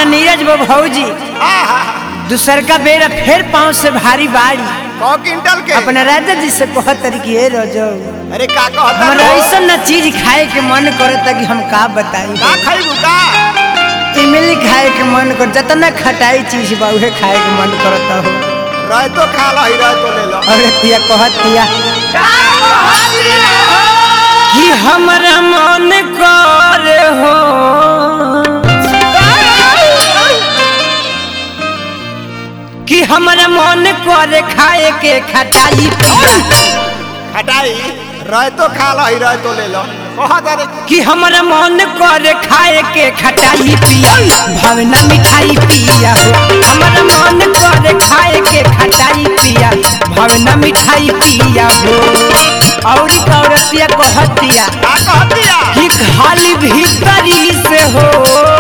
नीरज बो भौजी आहा, दूसर का बेरा फिर पाँव से भारी बाड़ी कौ क्विंटल के अपना राजा जी से कहत तरीके हे रजो अरे का कहता हमरा लो? ऐसा न चीज खाए के मन करता कि हम का बताई का खइबू का इमली खाए के मन कर जितना खटाई चीज बा उहे खाए के मन करता हो रह तो खा लो रह तो ले लो अरे तिया कहत तिया कि हमरा मन कर हो कि हमरा मन करे खाए के खटाई पिया हटाई रह तो खा लो रह तो ले लो कहत अरे कि हमरा मन करे खाए के खटाई पिया भावना मिठाई पिया हो हमरा मन करे खाए के खटाई पिया भावना मिठाई पिया हो औरी कौरतिया कहतिया का कहतिया कि खाली भीतरी से हो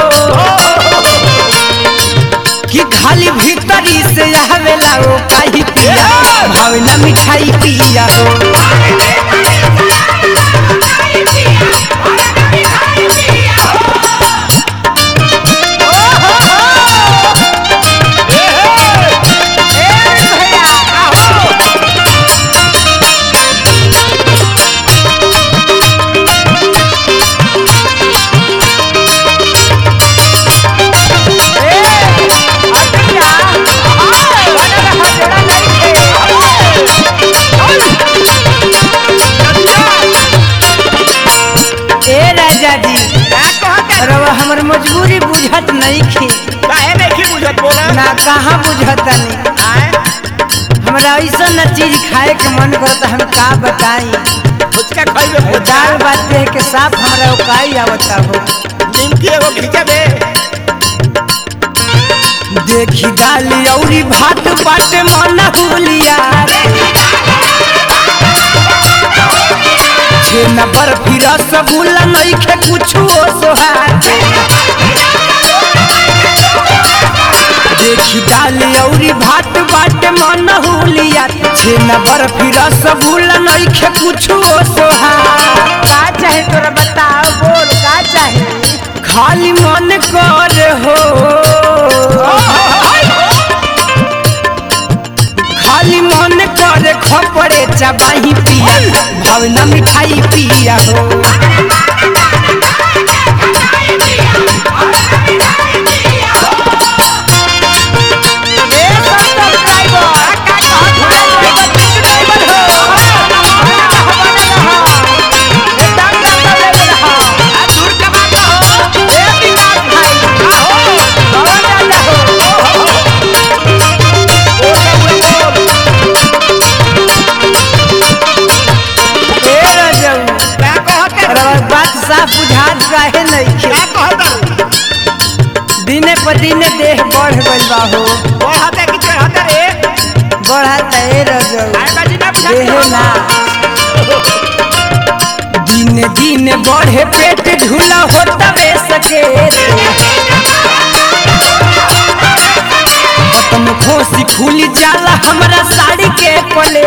कि खाली भीतरी से आवेला ओ काही पिया भावना मिठाई पिया हो ए राजा जी का कहता रवा हमर मजबूरी बुझत नहीं खी काहे नहीं बुझत बोला ना कहाँ बुझत नहीं आए हमरा ऐसा न चीज खाए के मन करता हम का बताई फुचका खइबे दाल बात देख के साफ हमरा उकाई आवता हो निमकी एगो खिंचबे देखी दाल औरी भात बाटे मन हुलिया छेना बर्फी रसगुल्ला नइखे कुछो सोहार देखी दाल औरी भात बाटे मन हुलिया छेना बर्फी रसगुल्ला नइखे कुछो सोहार का चाहे तोरा बताओ बोल का चाहे खाली मन कर हो खाली मन करे खपरे चबाही पिया भावना मिठाई पिया हो ए रजऊ, का कहता रवा बात साफ बुझात काहे नइखे का कहता दिने पर दिने देह बढ़ गइल बा हो कहता कि कहता रे बढ़त ए रजऊ आए बाजी ना देह ना दिने दिने बढ़े पेट ढूला होता वे सके खत्म खोसी खुली जाला हमरा साड़ी के पले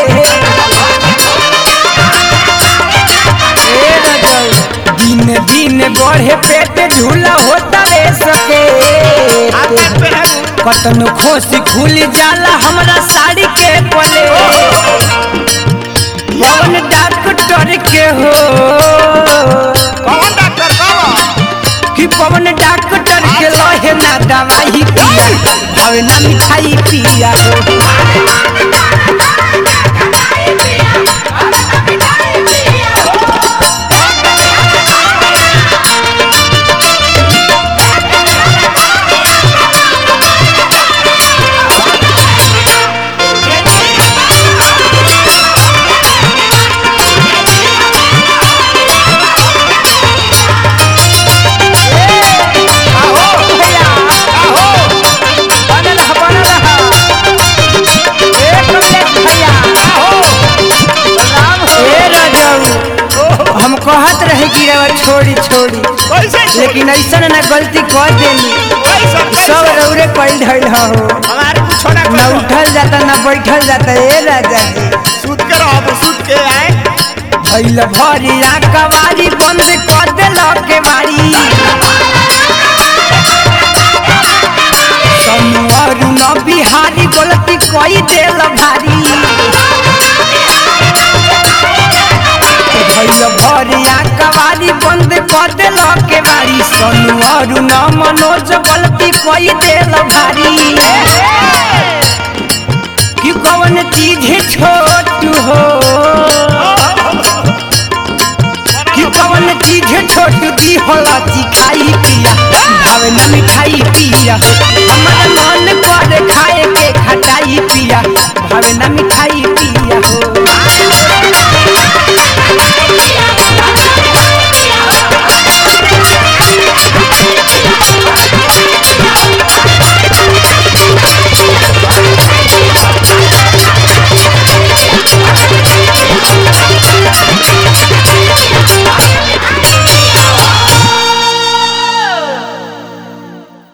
ए रजऊ, दिने दिने बढ़े पेट ढूला होता वे सके हाथ पे है कतनो खोसी खुली जाला हमरा साड़ी के पले पवन डॉक्टर के हो कौन डॉक्टर कौन कि पवन डॉक्टर के लहे ना दवाई पिया भावे ना मिठाई पिया हो भैया, बनल ह, बनल ह। ए कमलेश भैया, ए रजऊ, हम कहत रहे कि रवा छोड़ी छोड़ी कैसे लेकिन ऐसा ना गलती कर देनी कैसे सब रौरे पैल धैल हो हमारे कुछ ना न करो उठल जाता न बैठल जाता ए राजा जी सूत के रहो सूत के आए भैल भरिया कवारी बंद कर देल के बारी सोनू अरुण बिहारी गलती कई देल भारी भैया भरिया कवारी बंद कर देल के बारी सोनू अरुण मनोज गलती कई देल भारी कि कौन चीज छोट हो कि कौन चीज छोट दी होला खाई पिया भावे न मिठाई पिया हमर मन कर खाए के खटाई पिया भावे न मिठाई पिया हो